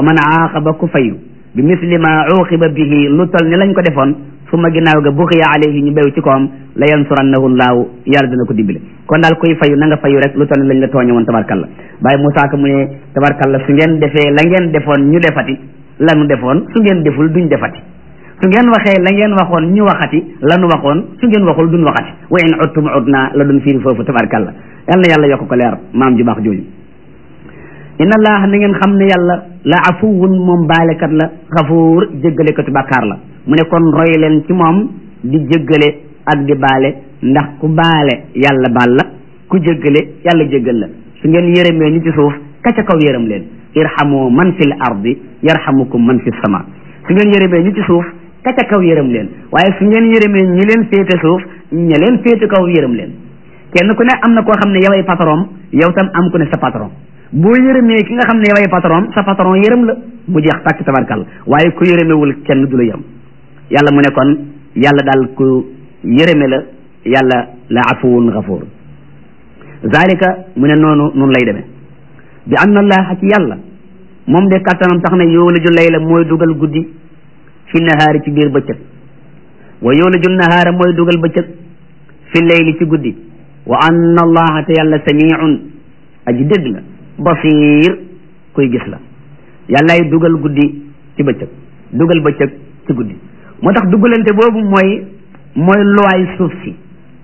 wa man aaqaba ku fayu bi misli ma uqiba bihi lu tol ni lañ ko defoon suma ginnaaw ga buxiya alayhi ñu béw ci koom la yansurannahu llaahu yàlla dina ko dimbale kon daal kuy fayu na nga fayu rek lu toll ni lañ la tooñe woon tabarkalla Baye Moussa Ka mu ne tabarkalla su ngeen defee la ngeen defoon ñu defati la nu defoon su ngeen deful duñ defati su ngeen waxee la ngeen waxoon ñu waxati la nu waxoon su ngeen waxul duñ waxati wa in uttum udna la duñ fiiri foofu tabarkalla yal na yàlla yokk ko leer maam ju baax jooju inna allah na ngeen xam ne yàlla la afuwun moom baalekat la xafuur jéggalekatu bàkkaar la mu ne kon roy leen ci moom di jéggale ak di baale ndax ku baale yàlla baal la ku jéggale yàlla jéggal la su ngeen yërëmee ñi ci suuf ka ca kaw yërëm leen irhamu man fil ardi yarhamukum man fi sama su ngeen yërëmee ñi ci suuf ka ca kaw yërëm leen waaye su ngeen yërëmee ñi leen féete suuf ña leen féete kaw yërëm leen kenn ku ne am na koo xam ne yoway patron yow tam am ku ne sa patron boo yërëmee ki nga xam ne yoway patron sa patron yërëm la mu jeex tàkk tabarkal waaye ku yërëmewul kenn du la yëm yàlla mu ne kon yàlla daal ku yërëme la yàlla la afuwun gafuur zalika mu ne noonu noonu lay demee bi anna allaha ci yàlla moom de kattanam tax na yoolaju layla mooy dugal guddi fi nahaari ci biir bëccëg wa yoolaju nahaara mooy dugal bëccëg fi layli ci guddi wa anna allaha te yàlla samiun aji dégg la basiir kuy gis la yàllaay dugal guddi ci bëccëg dugal bëccëg ci guddi moo tax dugalante boobu mooy mooy luwaay suuf si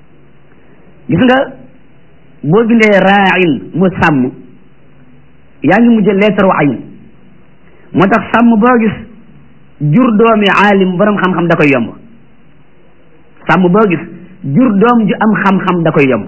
gis nga boo bindee raain mu sàmm yaa ngi mujj leetaru ayn moo tax sàmm boo gis jur doomi aalim borom xam-xam da koy yomb sàmm boo gis jur doom ju am xam-xam da koy yomb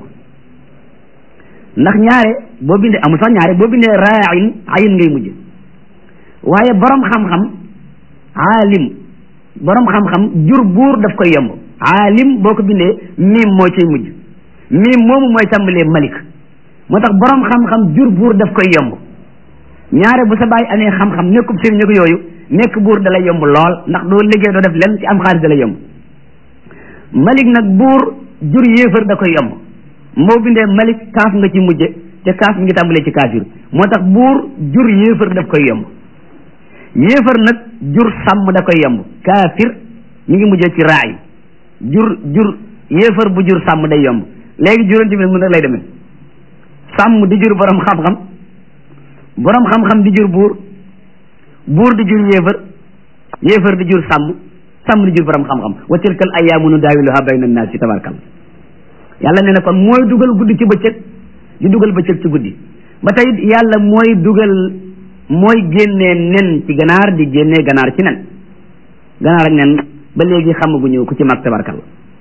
ndax ñaare boo bindee amul sax ñaare boo bindee raain ayn ngay mujj waaye borom xam-xam aalim borom xam-xam jur buur daf koy yomb aalim boo ko bindee miim moo ciy mujj miim moomu mooy tàmbalee malik moo tax borom xam-xam jur buur daf koy yomb ñaare bu sa bàyyi amee xam-xam nekkub sëriñ ñu ko yooyu nekk buur dalay yomb lool ndax doo liggéey doo def lenn ci am xaalis dalay yomb malik nag buur jur yéefar da koy yomb moo bindee malik kaaf nga ci mujje te kaaf mi ngi tàmbalee ci kaafir moo tax buur jur yéefar daf koy yomb yéefar nag jur sàmm da koy yomb kaafir mi ngi mujjee ci raay jur jur yéefar bu jur sàmm day yomb léegi juróom ci mun rek lay demee sàmm di jur borom xam-xam borom xam-xam di jur buur buur di jur yéefar yéefar di jur sàmm sàmm di jur borom xam-xam wa tilkal ayyaamu nudaawiluhaa bayna naasi tabarkal yàlla nee na kon mooy dugal guddi ci bëccëg di dugal bëccëg ci guddi ba tey yàlla mooy dugal mooy génnee nen ci ganaar di génnee ganaar ci nen ganaar ak nen ba léegi xamaguñu ku ci mag tabarkal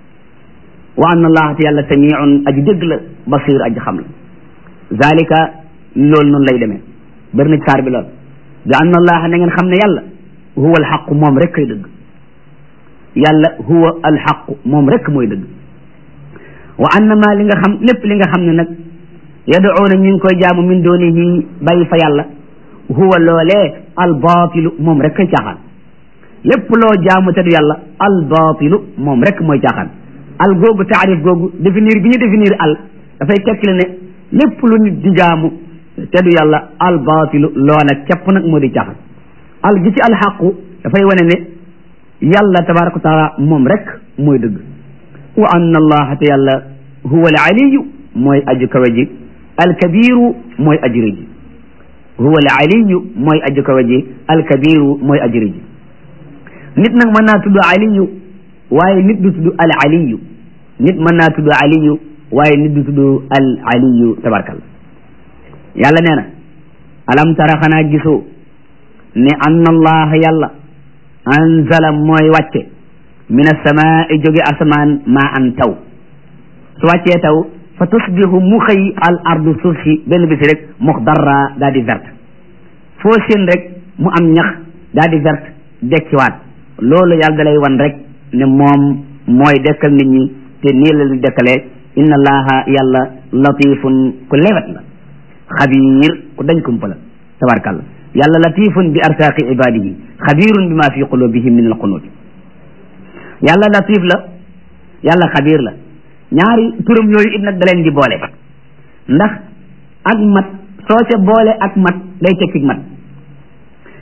wa anna allaha te yàlla samiun aji dégg la basir aji xam la zalika loolu noonu lay demee bëri na ci saar bi lool bi anna allaha na ngeen xam ne yàlla huwa alxaqu moom rek kay dëgg yàlla huwa alxaqu moom rek mooy dëgg wa anna ma li nga xam lépp li nga xam ne nag yaduuna ñu ngi koy jaamu min doonihi bàyyi fa yàlla huwa loolee albaatilu moom rek kay caaxaan lépp loo jaamu te du yàlla albaatilu moom rek mooy caaxaan al googu taarif googu définir bi ñu définir al dafay tekkile ne lépp lu nit di jaamu te du yàlla albaatilu loola képp nag moo di caaxaan al gi ci alxaqu dafay wane ne yàlla tabaraka wa taala moom rek mooy dëgg wa anna allaha te yàlla huwa al aliyu mooy aju kawe ji alkabiru mooy aji rëy ji huwa al aliyu mooy aju kawe ji alkabiru mooy aji rëy ji nit nag mën naa tudd aliyu waaye nit du tudd al aliyu nit mën naa tudd aliyu waaye nit du tudd al aliyu tabarkalla yàlla nee na alam tara xanaa gisoo ne anna allaha yàlla anzala mooy wàcce min asamaai jóge asamaan maa an taw su wàccee taw fa tusbihu mu xëy al ardu suuf si benn bisi rek muxdarra daa di verte foo seen rek mu am ñax daa di verte dekkiwaat loolu yàlla da lay wan rek ne moom mooy dekkal nit ñi te nii la ñu dekkalee inna allaha yàlla latifun ku lewet la xabiir ku dañ kumpa la tabarkàlla yàlla latifun bi arsaaqi ibadihi xabirun bi ma fi qulubihim min alqunut yàlla latif la yàlla xabiir la ñaari turam yooyu it nag da leen di boole ndax ak mat soo ca boole ak mat day tekki mat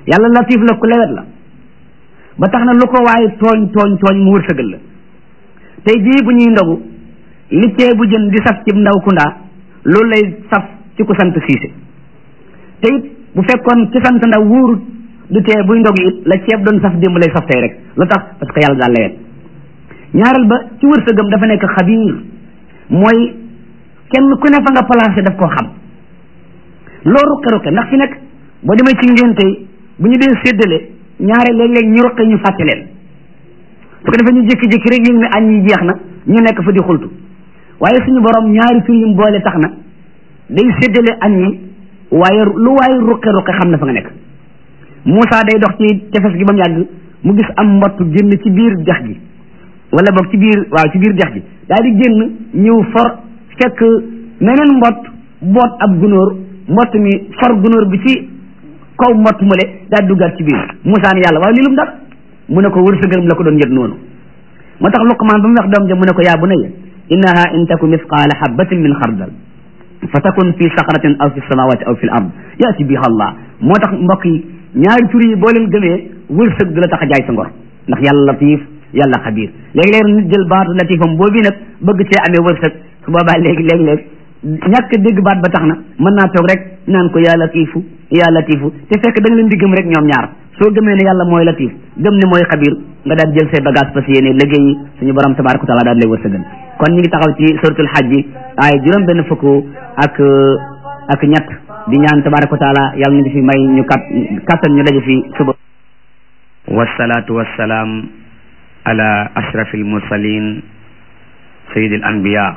yàlla latif la ku lewet la ba tax na lu ko waaye tooñ tooñ tooñ mu wërsëgal la tey jii bu ñuy ndogu li ceebu jën di saf ci ndaw kundaa loolu lay saf ci ku sant siise te it bu fekkoon ci sant ndaw wóorut du tee buy ndog it la ceeb doon saf démb lay saf tey rek lu tax parce que yàlla daal lewet ñaareel ba ci wërsëgam dafa nekk xabiir mooy kenn ku ne fa nga placé daf koo xam loo ruqe ruqe ndax fi nekk boo demee ci ngénte yi bu ñu dee séddale ñaare léeg-léeg ñu ruqe ñu fàtte leen su ko defee ñu jékki-jékki rek yëg ne añ yi jeex na ñu nekk fa di xultu waaye suñu borom ñaari tur yim boole tax na day séddale añ yi waaye lu waaye ruqe ruqe xam na fa nga nekk Moussa day dox ci tefes gi ba mu yàgg mu gis am mbott génn ci biir dex gi wala boog ci biir waaw ci biir dex gi daal di génn ñëw for fekk meneen mbott boot ab gunóor mbott mi for gunóor bi ci kaw mbott male daal di duggaat ci biir Moussa ni yàlla waaw lii lu mu def mu ne ko wërsëgam la ko doon yëg noonu moo tax Luqmaan ba mu wax doom ja mu ne ko yaa bunayya innaha in taku misqaala habatin min xardal fa takun fi saxratin aw fi samawati aw fi l ard yaati biha allah moo tax mbokk yi ñaari tur yi boo leen gëmee wërsëg du la tax a jaay sa ngor ndax yàlla latif yàlla xabiir léegi-léeg nit jël baatu latifam boobu nag bëgg cee amee wërsëg su boobaa léegi léeg-léeg ñàkk dégg baat ba tax na mën naa toog rek naan ko yaa latifu yaa latifu te fekk da nga leen di gëm rek ñoom ñaar soo gëmee ne yàlla mooy latif gëm ne mooy xabiir nga daal jël say bagage parce que yéene liggéey yi suñu borom tabaraka wa taala daal lay wërsëgal kon ñu ngi taxaw ci suratul hajj bi ay juróom benn fukk ak ak ñett di ñaan tabaraka wa taala yàlla ñu ngi fi may ñu kat kattan ñu daje fi suba wasalaatu wasalaam ala ashrafil mursalin sayyidil anbiya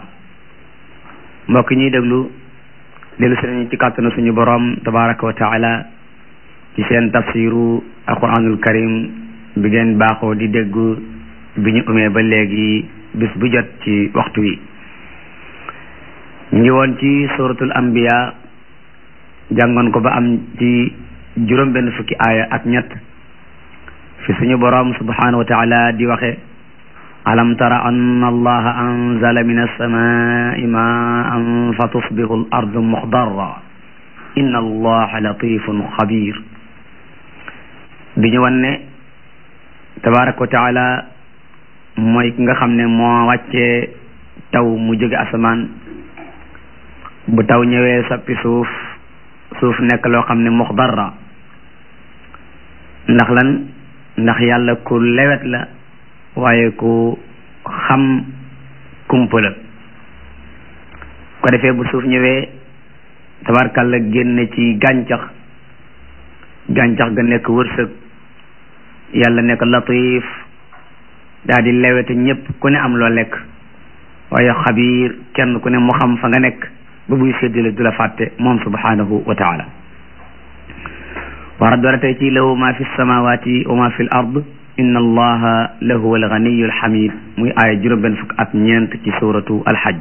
mbokk ñuy déglu dellu si nañu ci kàttanu suñu borom tabaraka wa taala ci seen tafsiru alquranul karim bi ngeen baaxoo di dégg bi ñu umee ba léegi bis bu jot ci waxtu wi ñu ngi woon ci suratul anbiya jàngoon ko ba am ci juróom benn fukki aaya ak ñett fi suñu borom subhanahu wa taala di waxe alam tara anna allaha anzala min alsamai maan fa tusbihu al ardu muxdarra inna allaha latifun xabir di ñu wan ne tabaraka wa taala mooy ki nga xam ne moo wàccee taw mu jóge asamaan bu taw ñëwee sappi suuf suuf nekk loo xam ne muxdarra ndax lan ndax yàlla ku lewet la waaye ku xam kumpa la ko defee bu suuf ñëwee tabarkalla génne ci gàncax gàncax ga nekk wërsëg yàlla nekk latif daa di lewete ñépp ku ne am loo lekk waaye xabiir kenn ku ne mu xam fa nga nekk ba buy séddale du la fàtte moom subhanahu wa taala war a doora tey ci lahu ma fi samawati wa ma fi l ard inna allaha lahu alganiyu alhamid muy aaya juróom benn fukk ak ñeent ci suratu alhajj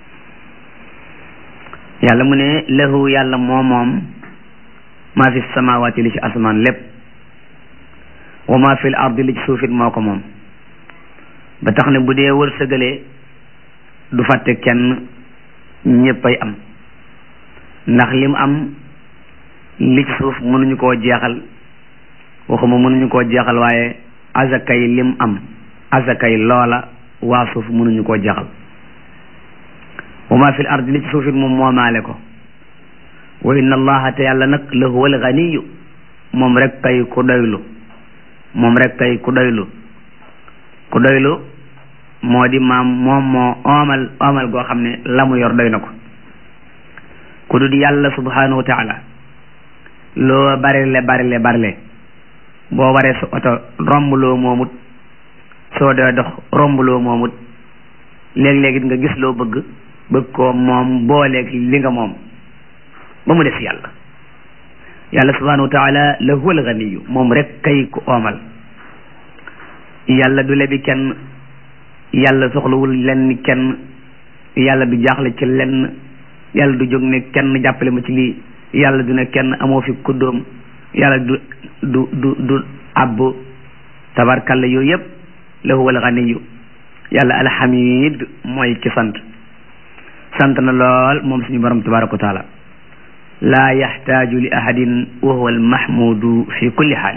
yàlla mu ne lahu yàlla moo moom ma fi samawati li ci asamaan lépp wa ma fi l ard li ci suufit moo ko moom ba tax ne bu dee wërsëgalee du fàtte kenn ñéppay am ndax lim am li ci suuf mënuñu koo jeexal waxuma mënuñu koo jeexal waaye azakay lim am azakay loola waa suuf mënuñu koo jeexal wa ma fil ardi li ci suuf it moom moomaale ko wa inna allaha te yàlla nag la huwa al ganiyu moom rek kay ku doylu moom rek kay ku doylu ku doylu moo di maam moom moo oomal oomal goo xam ne la mu yor doy na ko ku dul yàlla subhanahu wa taala loo barile barile barile boo waree sa oto rombloo moomut soo dee dox rombloo moomut léeg-léeg it nga gis loo bëgg bëgg koo moom booleeg li nga moom ba mu des yàlla yàlla subhanahu wa taala la huwa alganiyu moom rek kay ku oomal yàlla du lebi kenn yàlla soxlawul lenn kenn yàlla du jaaxle ci lenn yàlla du jóg ne kenn jàppale ma ci lii yàlla du ne kenn amoo fi kuddoom yàlla du du du du abbu tabarkalla yooyu yëpp la huwa alganiyu yàlla alhamid mooy ki sant sant na lool moom suñu borom tabaraka wa taala laa yaxtaaju li ahadin wa huwa almahmudu fi kulli xaali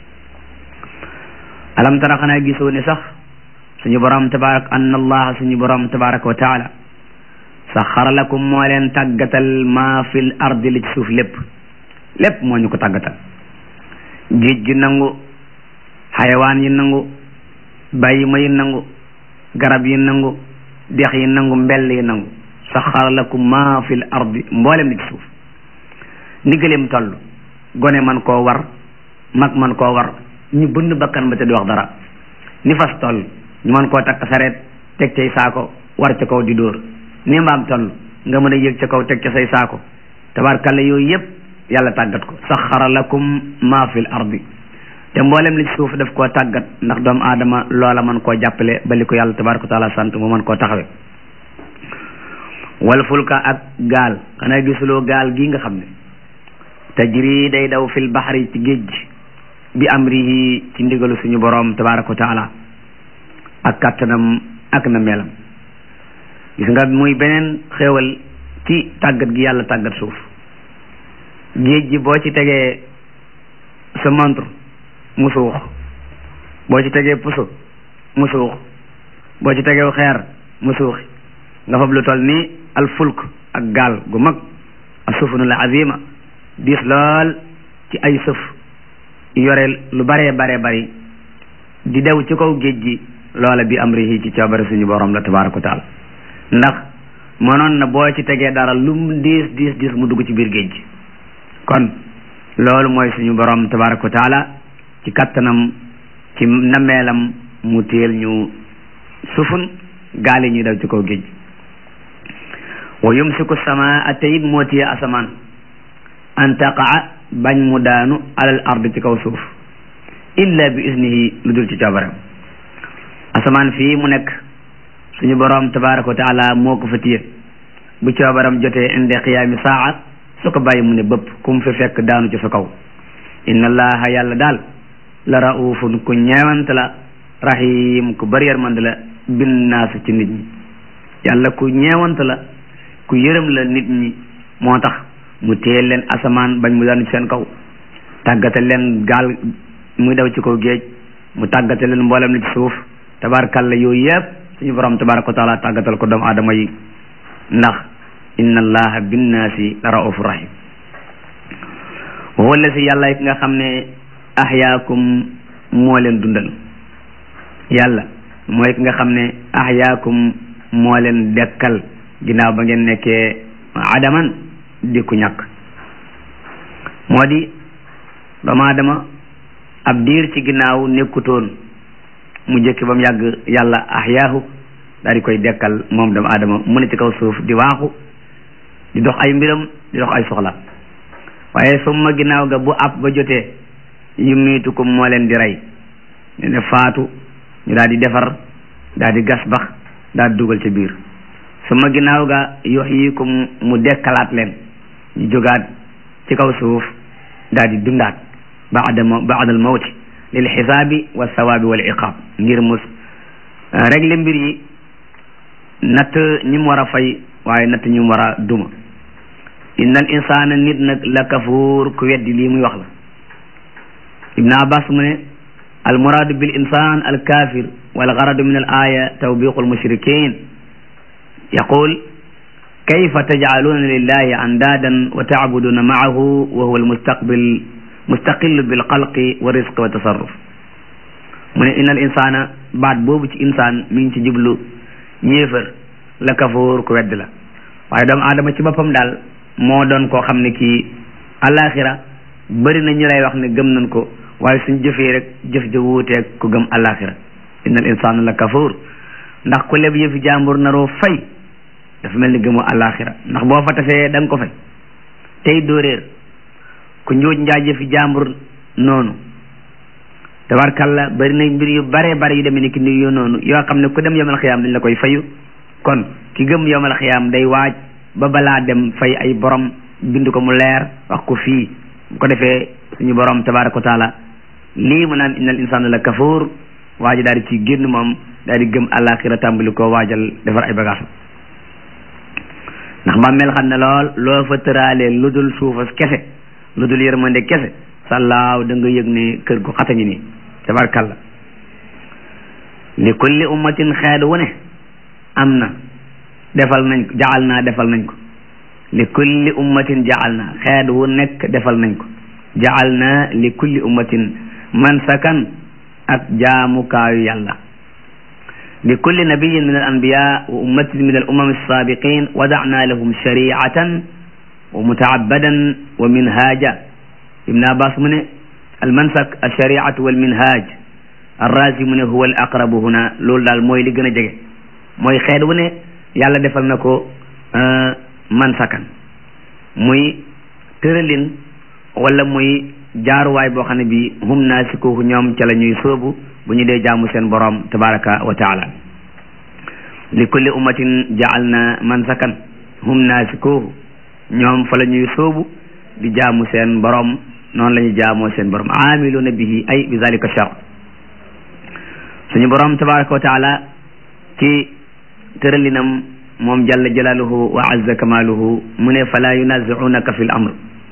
alam tara xanaa gisoo ne sax suñu borom tabarak anna allaha suñu borom tabaraka wa taala saxara lakum moo leen tàggatal maa fil ardi li ci suuf lépp lépp moo ñu ko tàggatal géej gi nangu xayawaan yi nangu bàyyi ma yi nangu garab yi nangu dex yi nangu mbell yi nangu saxara lakum maa fil ardi mboolem li ci suuf ni gëleem toll gone man koo war mag man koo war ñu bënn bakkan ba te di wax dara ni fas toll ñu mën koo takk sareet teg cay saako war ca kaw di dóor ni mbaam toll nga mën a yëg ca kaw teg ca say saako tabarkalla yooyu yëpp yàlla tàggat ko saxara lakum maa fil ardi te mboolem li ci suuf daf koo tàggat ndax doomu aadama loola mën koo jàppale ba li ko yàlla tabaraka taala sant mu mën koo taxawe wal fulka ak gaal xanaa gisuloo gaal gi nga xam ne tajri day daw fil baxari ci géej gi bi amrihi ci ndigalu suñu boroom tabaraka wa taala ak kàttanam ak na melam gis nga muy beneen xéewal ci tàggat gi yàlla tàggat suuf géej gi boo ci tegee sa montre mu suux boo ci tegee puso mu suux boo ci tegee xeer mu suuxi nga fab lu toll nii al fulk ak gaal gu mag asufunu la azima diis lool ci ay sëf yore lu baree baree bari di dew ci kaw géej gi loola bi amrihi ci coobare suñu borom la tabaraka wa taala ndax mënoon na boo ci tegee dara lu mu diis diis diis mu dugg ci biir géej gi kon loolu mooy suñu borom tabaraka wa taala ci kattanam ci nameelam mu téel ñu sufun gaal yi ñuy daw ci kaw géej gi wa yumsiku samaa te it moo téye asamaan an taqaa bañ mu daanu alal ard ci kaw suuf illa bi isnihi lu dul ci coobareem asamaan fii mu nekk suñu borom tabaraka wa taala moo ko fa téye bu coobaram jotee inde qiyaami saa su ko bàyyi mu ne bëpp ku mu fi fekk daanu ci sa kaw inna allaha yàlla daal la raufun ku ñeewant la rahim ku bari yërmande la bin naas ci nit ñi yàlla ku ñeewant la ku yërëm la nit ñi moo tax mu téye leen asamaan bañ mu daanu ci seen kaw tàggate leen gaal muy daw ci kaw géej mu tàggate leen mboolem li ci suuf tabarakalla yooyu yëpp suñu borom tabaraka wa taala tàggatal ko doomu aadama yi ndax inna allaha binnaasi la raufu rahim wala si yàlla ki nga xam ne ahyaakum moo leen dundal yàlla mooy ki nga xam ne ahyaakum moo leen dekkal ginnaaw ba ngeen nekkee adaman di ku ñàkk moo di doomu aadama ab diir ci ginnaaw nekkutoon mu jëkki ba mu yàgg yàlla ahyaahu daal di koy dekkal moom doomu aadama mu ne ci kaw suuf di waaxu di dox ay mbiram di dox ay soxla waaye summa ginnaaw ga bu ab ba jotee yu miitukum moo leen di rey ñu ne faatu ñu daal di defar daal di gas bax daal di dugal ci biir summa ginnaaw ga yuhyikum mu dekkalaat leen ñu jógaat ci kaw suuf daal di dundaat baada baada al mawti lil xisaabi wa sawaabi wal iqaab ngir mus régler mbir yi natt ñi mu war a fay waaye natt ñi mu war a duma inna al insana nit nag la kafuur ku weddi lii muy wax la ibn abbas mu ne al muraadu bil insan al kafir wal garadu min al aya tawbiqu al mushrikin yaqul kayfa tajcaluna lillahi andaadan wa tacbuduna macahu wa huwa al mustaqbil mustaqillu bil xalqi wa risqi wa tasarruf mu ne inna al insana baat boobu ci insaan mi ngi ci jublu yéefar la kafuur ku wedd la waaye doomu aadama ci boppam daal moo doon koo xam ne kii alaxira bëri na ñu lay wax ne gëm nañ ko waaye suñ jëfee rek jëf ja wuuteeg ku gëm alaxira inna al insana la kafuur ndax ku leb yëfi jàmbur naroo fay dafa mel ni gëmu alaxira ndax boo fa tafee da nga ko fay tey doo réer ku njuuj njaaj yëfi jàmbur noonu tabarkalla bëri na mbir yu bare bare yu demee ni ki ni yu noonu yoo xam ne ku dem yomal xiyaam dañ la koy fayu kon ki gëm yomal xiyaam day waaj ba balaa dem fay ay borom bind ko mu leer wax ko fii bu ko defee suñu borom tabaraka wa taala lii mu naan innal insana la kafuur waaji daal di ci génn moom daal di gëm àllaaxira tàmbali ko waajal defar ay bagage ndax bàmmeel xam ne lool loo fa tëraalee lu dul suufas kese lu dul yërmande kese sallaaw da nga yëg ne kër gu xata ngi nii tabarkalla li kulli ummatin xeet wu ne am na defal nañ ko jaal naa defal nañ ko li kulli ummatin jaal naa xeet wu nekk defal nañ ko jaal naa li kulli ummatin mansakan ak jaamukaayu yàlla li kulli nabiyin min al anbiya wa ummatin min al umam alsabiqin wadana lahum shariatan wa mutaabadan wa minhaja ibn abbas mu ne almansak alshariatu walminhaj arrazi mu ne huwa al aqrabu huna loolu daal mooy li gën a jege mooy xeet wu ne yàlla defal na ko mansakan muy tëralin wala muy jaaruwaay boo xam ne bi hum naasikuhu ñoom ca la ñuy sóobu bu ñu dee jaamu seen borom tabaraka wa taala li kulli ummatin jaalna mansakan hum naasikuhu ñoom fa la ñuy sóobu di jaamu seen borom noonu la ñuy jaamoo seen borom aamiluna bihi ay bi zalika shar suñu borom tabaraka wa taala ci tëralinam moom jalla jalaaluhu wa azza kamaaluhu mu ne fala yunaziunaka fi l amr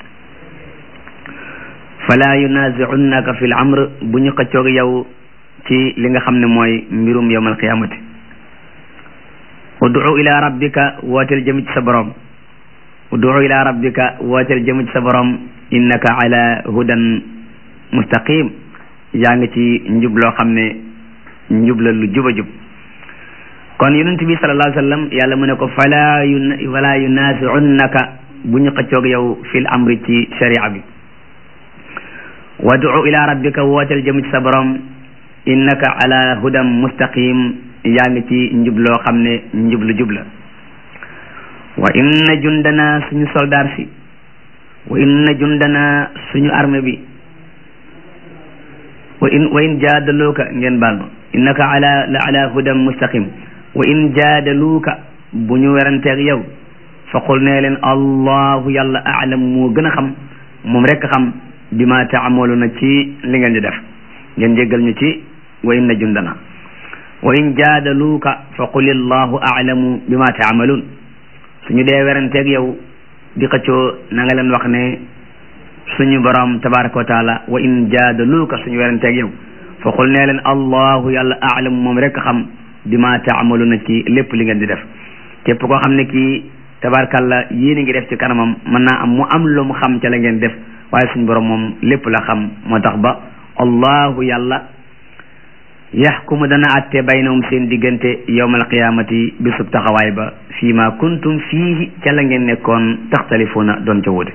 fala yunaziunaka fi l amr bu ñu xëccoog yow ci li nga xam ne mooy mbirum yowm alqiyamati ud'u ila rabbika wooteel jëm ci sa borom ud'u ila rabbika wooteel jëm ci sa borom innaka ala hudan mustaqim yaa ngi ci njub loo xam ne njub la lu juba jub kon yonent bi sallallahu alayhi wa sallam yàlla mu ne ko fala yu fala yunaasiunnaka bu ñu xëccoog yow fil amri ci sharia bi wadu ila rabbika wooteel jëm ci sa borom innaka ala hudam mustaqim yaa ngi ci njub loo xam ne njub lu jub la wa inna jundana suñu soldaar si wa inna jundana suñu armée bi wa in wa in jaadaluuka ngeen baal ma innaka ala la ala hudam mustaqim wa in jaadaluuka bu ñu weranteeg yow fa qul nee leen allahu yàlla aalam moo gën a xam moom rek xam bi ma taamaluna ci li ngeen di def ngeen jéggal ñu ci wa inna jundana wa in jaadaluuka fa qul allahu aalamu bi ma taamaluun suñu dee weranteeg yow di xëccoo na nga leen wax ne suñu borom tabaraka wa taala wa in jaadaluuka suñu weranteeg yow fa qul nee leen allahu yàlla aalamu moom rek xam bi ma taamaluna ci lépp li ngeen di def képp koo xam ne kii tabarakalla yéen a ngi def ci kanamam mën naa am mu am lu mu xam ca la ngeen def waaye suñu borom moom lépp la xam moo tax ba allahu yàlla yaxkumu dana atte baynahum seen diggante yowmal qiyamati bisub taxawaay ba fii ma kuntum fiihi ca la ngeen nekkoon taxtalifuuna doon ca wute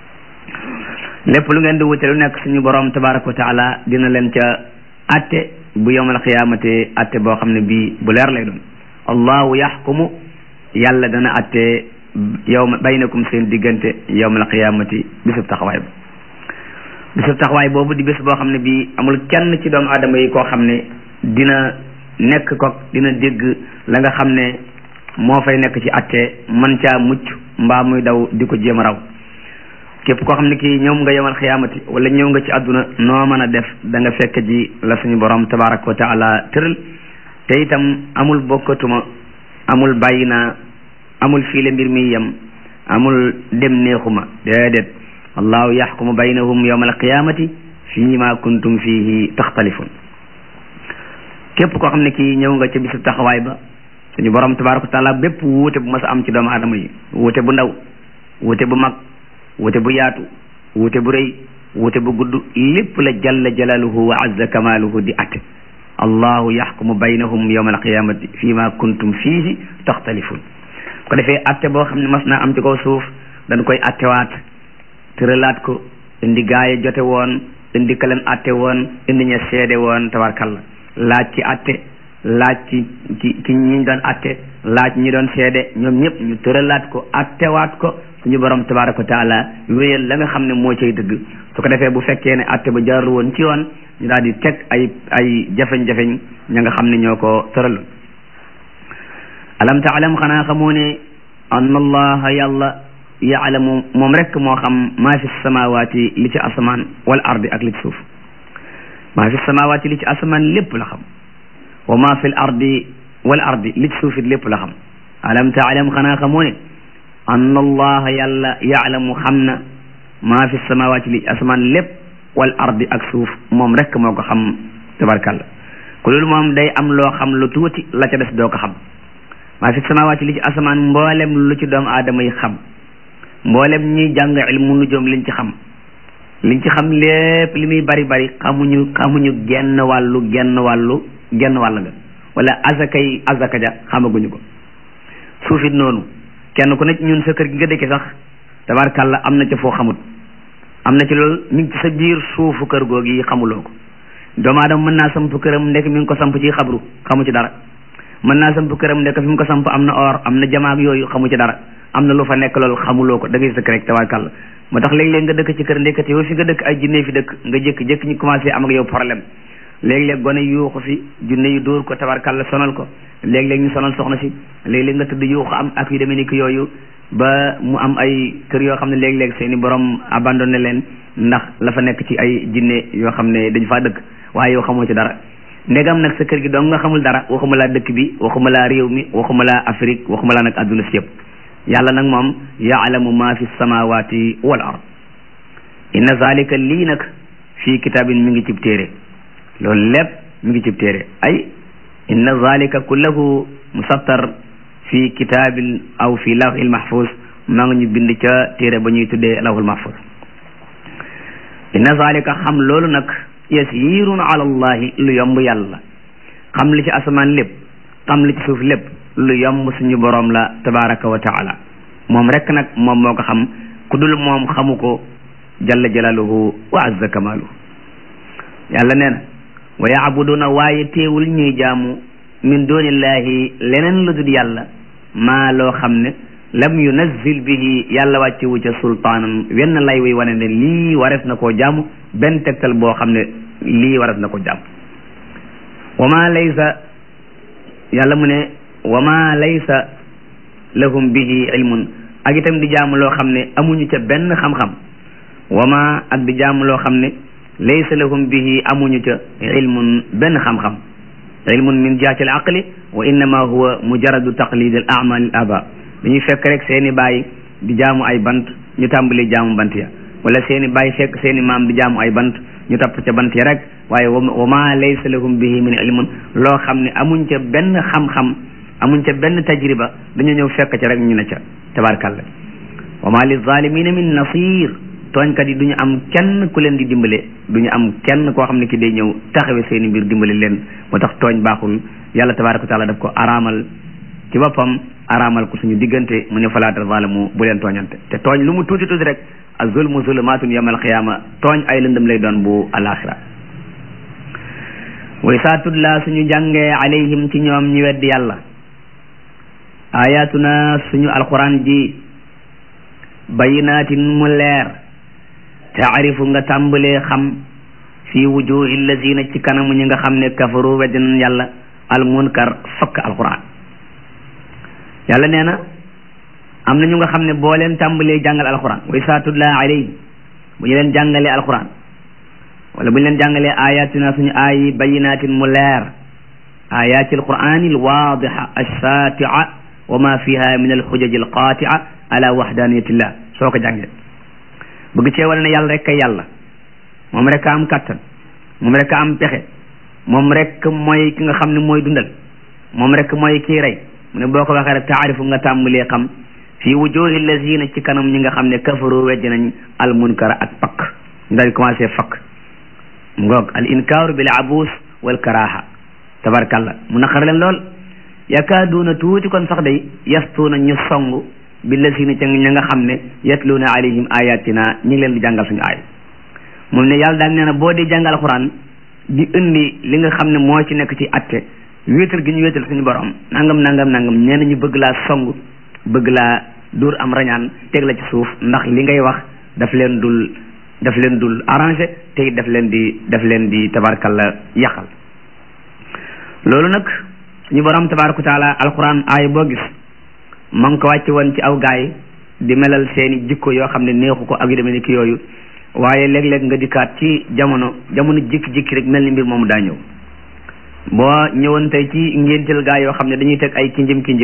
lépp lu ngeen di wute lu nekk suñu borom tabaraka wa taala dina leen ca atte bu yowmal qiyamati atte boo xam ne bii bu leer lay doon allahu yaxkumu yàlla dana atte yowma baynakum seen diggante yowmal qiyamati bisub taxawaay ba bisub taxawaay boobu di bés boo xam ne bii amul kenn ci doomu aadama yi koo xam ne dina nekk ko dina dégg la nga xam ne moo fay nekk ci atte man caa mucc mbaa muy daw di ko jéem a raw képp koo xam ne kii ñëw nga yemal xiyaamati wala ñëw nga ci àdduna noo mën a def da nga fekk ji la suñu borom tabaraka wa taala tëral te itam amul bokkatuma amul bàyyi naa amul fii la mbir mi yem amul dem neexuma déedéet allahu yaxkumu baynahum yawma alqiyamati fii ma kuntum fihi taxtalifun képp koo xam ne kii ñëw nga ca bisu taxawaay ba suñu borom tabaraka wa taala bépp wuute bu mas a am ci doomu aadama yi wuute bu ndaw wuute bu mag wuute bu yaatu wuute bu rëy wuute bu gudd lépp la jalla jalaluhu wa azza kamaluhu di atte allahu yaxkumu baynahum yawma alqiyamati fii ma kuntum fihi taxtalifun ko defee atte boo xam ne mas naa am ci kaw suuf dañ koy attewaat tëralaat ko indi gaaye jote woon indi ka leen atte woon indi ña seede woon tabarkalla laaj ci atte laaj ci ci ci ñi doon atte laaj ñi doon seede ñoom ñëpp ñu tëralaat ko attewaat ko suñu borom tabaraka wa taala wéyal la nga xam ne moo cay dëgg su ko defee bu fekkee ne atte ba jaarul woon ci yoon ñu daal di teg ay ay jafeñ-jafeñ ña nga xam ne ñoo ko tëraloon alam taalam xanaa xamoo ne anna allaha yàlla yaalamu moom rek moo xam maa fi samawaati li ci asamaan wal ardi ak li ci suuf maa fi samawaati li ci asamaan lépp la xam wa maa fi l ardi wal ardi li ci suuf it lépp la xam alam taalam xanaa xamoo ne anna allaha yàlla yaalamu xam na maa fi samawaati li asamaan lépp wal ardi ak suuf moom rek moo ko xam tabarkalla ku loolu moom day am loo xam lu tuuti la ca des doo ko xam maa fi samawaati li ci asamaan mboolem lu ci doomu aadama yi xam mboolem ñuy jàng ilmu nujoom liñ ci xam liñ ci xam lépp li muy bari bari xamuñu xamuñu genn wàllu genn wàllu genn wàll nga wala azakay azaka ja xamaguñu ko suufit noonu kenn ku nekk ñun sa kër gi nga dëkke sax tabarkalla am na ca foo xamut am na ci loolu mi ngi ci sa biir suufu kër googu yi xamuloo ko doomu aadama mën naa samp këram ndek mi ngi ko samp ci xabru xamu ci dara mën naa samp këram ndek fi mu ko samp am na or am na jamaak yooyu xamu ci dara am na lu fa nekk loolu xamuloo ko da ngay sëkk rek tabarkalla moo tax léeg-léeg nga dëkk ci kër ndekete yow fi nga dëkk ay jinne fi dëkk nga jékki-jékki ñu commencé am ak yow problème léeg-léeg gone yuuxu fi junne yu dóor ko tabarkalla sonal ko léeg-léeg ñu sonal soxna si léeg-léeg nga tëdd yuuxu am ak yu demee ni ki yooyu ba mu am ay kër yoo xam ne léeg-léeg seeni borom abandonné leen ndax la fa nekk ci ay jinne yoo xam ne dañ faa dëkk waaye yow xamoo ci dara ndegam nag sa kër gi dong nga xamul dara waxuma laa dëkk bi waxuma laa réew mi waxuma laa Afrique waxuma laa nag adduna si yëpp yàlla nag moom yaalamu ma fi samawati wal ard inna zalika lii nag fii kitaabin mi ngi cib téere loolu lépp mi ngi cib téere ay inna zalika kullahu musattar fi kitaabin aw fi lawhil mahfuz maa ngi ñu bind ca téere ba ñuy tuddee lawhul mahfuz inna zalika xam loolu nag yasirun ala allahi lu yomb yàlla xam li ci asamaan lépp xam li ci suuf lépp lu yomb suñu boroom la tabaraka wa taala moom rek nag moom moo ko xam ku dul moom xamu ko jalla jalaluhu wa azza kamaluhu yàlla nee na wa yaabuduna waaye teewul ñuy jaamu min dunillahi leneen lu dul yàlla maa loo xam ne lam yunazzil bihi yàlla wàcce wu ca sultaanan wenn lay wuy wane ne lii warees na koo jaamu benn tegtal boo xam ne lii warees na ko jaamu wa ma laysa yàlla mu ne wa ma laysa lahum bihi ilmun ak itam di jaamu loo xam ne amuñu ca benn xam-xam wa ma ak di jaamu loo xam ne laysa lahum bihi amuñu ca ilmun benn xam-xam ilmun min jihati al aqli wa innama huwa mujaradu taqlid al amal al aba dañuy fekk rek seeni baay di jaamu ay bant ñu tàmbali jaamu bant ya wala seeni baay fekk seeni maam di jaamu ay bant ñu topp ca bant ya rek waaye wa ma laysa lahum bihi min ilmun loo xam ne amuñ ca benn xam-xam amuñ ca benn tajriba dañu ñëw fekk ca rek ñu ne ca tabarkalla wa ma li zalimina min nasir tooñkat yi du ñu am kenn ku leen di dimbale du ñu am kenn koo xam ne ki day ñëw taxawe seeni mbir dimbale leen moo tax tooñ baaxul yàlla tabaraka wa taala daf ko araamal ci boppam araamal ko suñu diggante mu ne falaa tazalamu bu leen tooñante te tooñ lu mu tuuti tuuti rek az-zulmu zulumatun yawmal qiyaama tooñ ay lëndëm lay doon bu alaxira way saa tudla suñu jàngee alayhim ci ñoom ñi weddi yàlla ayatuna suñu alquran ji bayinaatin mu leer taarifu nga tàmbalee xam fi wujuhi allazina ci kanamu ñi nga xam ne kafaru weddinan yàlla almunkar fakk alquran yàlla nee na am na ñu nga xam ne boo leen tàmbalee jàngal alquran way saa tudla alayhim bu ñu leen jàngalee alquran wala bu ñu leen jàngalee ayatina suñu aayi bayinaatin mu leer ayaati alqurani alwaadixa alsaatia wa ma fiha min alxujaji alqaatia ala wahdaniyatillah soo ko jàngee bëgg cee wala ne yàlla rek kay yàlla moom rek a am kattan moom rek a am pexe moom rek mooy ki nga xam ne mooy dundal moom rek mooy kii rey mu ne boo ko waxee rek taarifu nga tàmbalee xam fii wujuhi lazina ci kanam ñi nga xam ne kafaru weddi nañ al munkara ak pakk ñu daal di commencé fakk mu ngoog al inkaaru bil abuus wal karaha tabarkalla mu naqar leen lool yakaaduuna tuuti kon sax day yastuuna ñu song bi lazina ca ña nga xam ne yatluuna alayhim ayatina ñi ngi leen di jàngal suñu aay moom ne yàlla daal nee na boo di jàngal alquran di indi li nga xam ne moo ci nekk ci atte wéetal gi ñu wéetal suñu borom nangam nangam nangam nee na ñu bëgg laa song bëgg laa dóor am rañaan teg la ci suuf ndax li ngay wax daf leen dul daf leen dul arrangé te it daf leen di daf leen di tabarkalla yàqal loolu nag suñu borom tabaraka wa taala alquran aay boo gis ma ngi ko wàcce woon ci aw gaay di melal seeni jikko yoo xam ne neexu ko ak yu demee ni ki yooyu waaye léeg-léeg nga dikkaat ci jamono jamono jikki-jikki rek mel ni mbir moomu daa ñëw boo ñëwoon tey ci ngénteel gaa yoo xam ne dañuy teg ay kinjim kinjim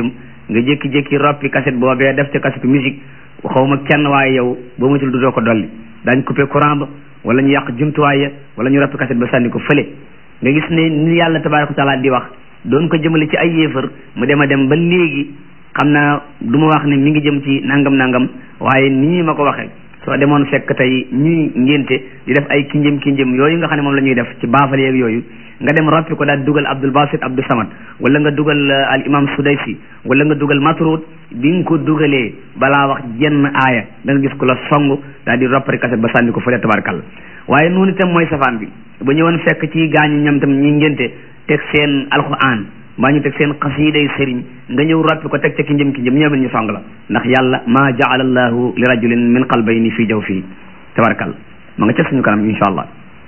nga jékki-jékki roppi cassette boobee def ca cassette musique xaw ma kenn waaye yow boo matul du doo ko dolli daañ coupé courant ba wala ñu yàq jumtuwaay ya wala ñu roppi cassette ba sànni ko fële nga gis ne ni yàlla tabaraka wa taala di wax doon ko jëmale ci ay yéefar mu dem a dem ba léegi xam naa du ma wax ne mi ngi jëm ci nangam nangam waaye nii ma ko waxee soo demoon fekk tey ñuy ngénte di def ay kinjëm kinjëm yooyu nga xam ne moom la ñuy def ci baafal yeeg yooyu nga dem roppi ko daal dugal Abdul Basit Abdou Samad wala nga dugal al imam Sudaysi wala nga dugal Matrud bi nga ko dugalee balaa wax jenn aaya da nga gis ko la song daal di roppari kaset ba sànni ko fële tabarkalla waaye noonu itam mooy safaan bi ba ñëwoon fekk ci gaañu ñam tam ñi ngénte teg seen alquran mbaa ñu teg seen xasiiday sëriñ nga ñëw roppi ko teg ca ki njëm ki njëm ñëwel ñu song la ndax yàlla maa jaala allahu li rajulin min qalbayni fii jaw fii tabarakalla ma nga ca suñu kanam insha allah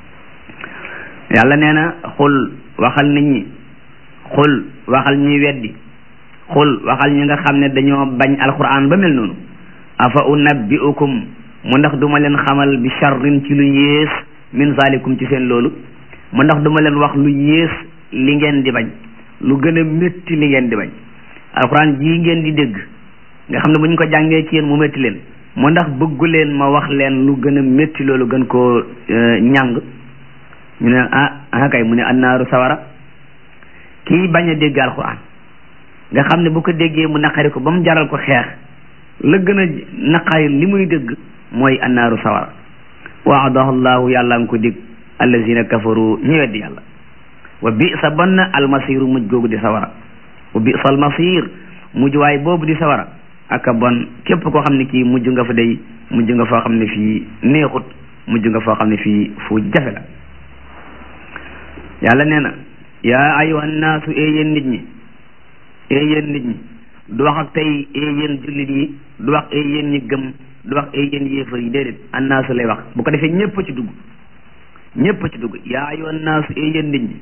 yàlla nee na xul waxal nit ñi xul waxal ñuy weddi xul waxal ñi nga xam ne dañoo bañ alquran ba mel noonu afa unabbiukum mu ndax duma leen xamal bi charrin ci lu yées min zalikum ci seen loolu mu ndax duma leen wax lu yées li ngeen di bañ lu gën a métti li ngeen di bañ alquran jii ngeen di dégg nga xam ne bu ñu ko jàngee ci yéen mu métti leen mu ndax bëggu leen ma wax leen lu gën a métti loolu gën koo ñàng ñu ne ah ah kay mu ne annaaru sawara kii bañ a dégg alquran nga xam ne bu ko déggee mu naqari ko ba mu jaral ko xeex la gën a naqari li muy dégg mooy annaaru sawara waadahu llahu yàlla nga ko dégg allazina kafaru ñu weddi yàlla wa bi sa bon na almasiru mujj googu di sawara wa bi sa almasir mujj waay boobu di sawara aka bon képp koo xam ne kii mujj nga fa day mujj nga foo xam ne fii neexut mujj nga foo xam ne fii fu jafe la yàlla nee na yaa ayuha naasu ee yéen nit ñi ee yéen nit ñi du wax ak tey ee yéen jullit yi du wax ee yéen ñi gëm du wax ee yéen yéefar yi déedéet annaasu lay wax bu ko defee ñépp ci dugg ñépp ci dugg yaa ayuha naasu ee yéen nit ñi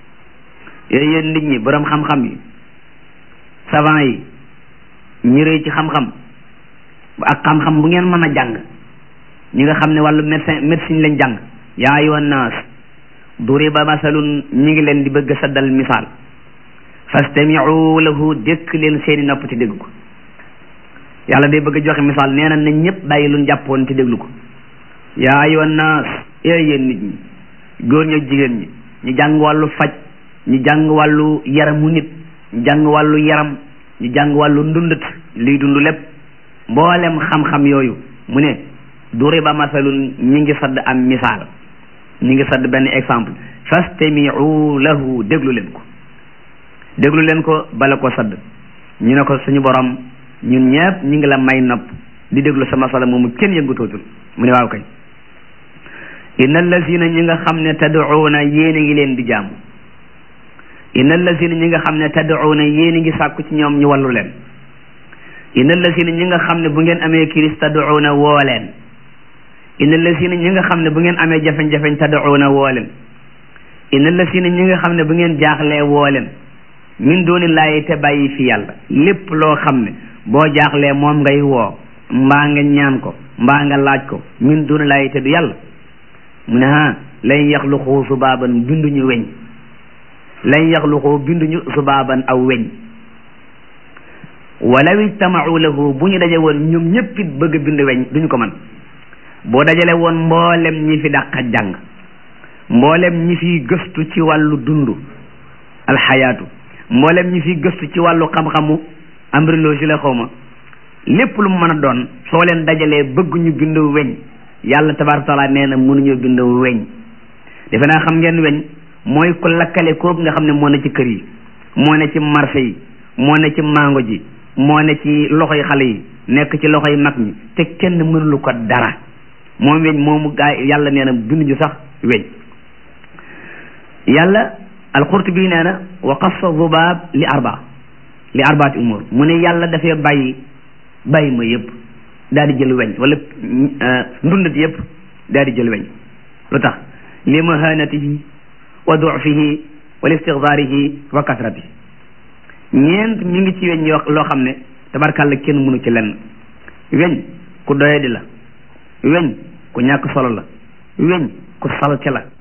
ee yéen nit ñi borom xam-xam yi savant yi ñi rëy ci xam-xam ak xam-xam bu ngeen mën a jàng ñi nga xam ne wàllu médecin médecine lañ jàng yaa ayuha naas duriba masalun ñi ngi leen di bëgg saddal misaal fastamiu lahu dékk leen seeni nopp ci dégg ko yàlla day bëgg joxe misaal nee na nañ ñëpp bàyyi luñ jàppoon ci déglu ko yaa ayuha naas ee yéen nit ñi góor ñi ak jigéen ñi ñu jàng wàllu faj ñu jàng wàllu yaramu nit ñu jàng wàllu yaram ñu jàng wàllu ndundat liy dund lépp mboolem xam-xam yooyu mu ne duriba masalun ñi ngi sadd am misaal ñi ngi sadd benn exemple fastamiu lahu déglu leen ko déglu leen ko bala ko sadd ñu ne ko suñu borom ñun ñëpp ñi ngi la may nopp di déglu sa masala moomu kenn yëngutootul mu ne waaw kay inna allazina ñi nga xam ne tad'uuna yéen a ngi leen di jaamu inna allazina ñi nga xam ne tad'uuna yéen a ngi sàkku ci ñoom ñu wallu leen inna allazina ñi nga xam ne bu ngeen amee kiris tad'uuna woo leen inna allazina ñi nga xam ne bu ngeen amee jafeñ-jafeñ tad'uuna woo leen inna allazina ñi nga xam ne bu ngeen jaaxlee woo leen min doonillaahi te bàyyi fi yàlla lépp loo xam ne boo jaaxlee moom ngay woo mbaa nga ñaan ko mbaa nga laaj ko min doonillaahi te du yàlla mu ne ha lan yaxluqu subaaban binduñu weñ lan yaxluqu binduñu subaaban aw weñ walaw ijtamau lahu bu ñu daje woon ñoom ñëpp it bëgg a bind weñ duñu ko man boo dajale woon mboolem ñi fi dàq jàng mboolem ñi fi gëstu ci wàllu dund alxayaatu mboolem ñi fi gëstu ci wàllu xam-xamu embryologie la xaw ma lépp lu mu mën a doon soo leen dajalee bëgg ñu bind weñ yàlla tabaaraka taala nee na mënuñoo bind weñ defe naa xam ngeen weñ mooy ku lakkale kooku nga xam ne moo ne ci kër yi moo ne ci marché yi moo ne ci mango ji moo ne ci loxoy xale yi nekk ci loxoy mag ñi te kenn mënulu ko dara moom weñ moomu gaa yàlla nee na binduñu sax weñ yàlla alqurtubi nee na wa qassa zubaab li arba li arbaati umur mu ne yàlla dafay bàyyi bàyyi ma yëpp daal di jël weñ wala ndundat yëpp daal di jël weñ lu tax li mahanatihi wa dufihi wa listigdaarihi wa kasratihi ñeent mi ngi ci weñ yoo loo xam ne tabarkàlla kenn mënu ci lenn weñ ku doyadi la weñ ku ñàkk solo la weñ ku salte la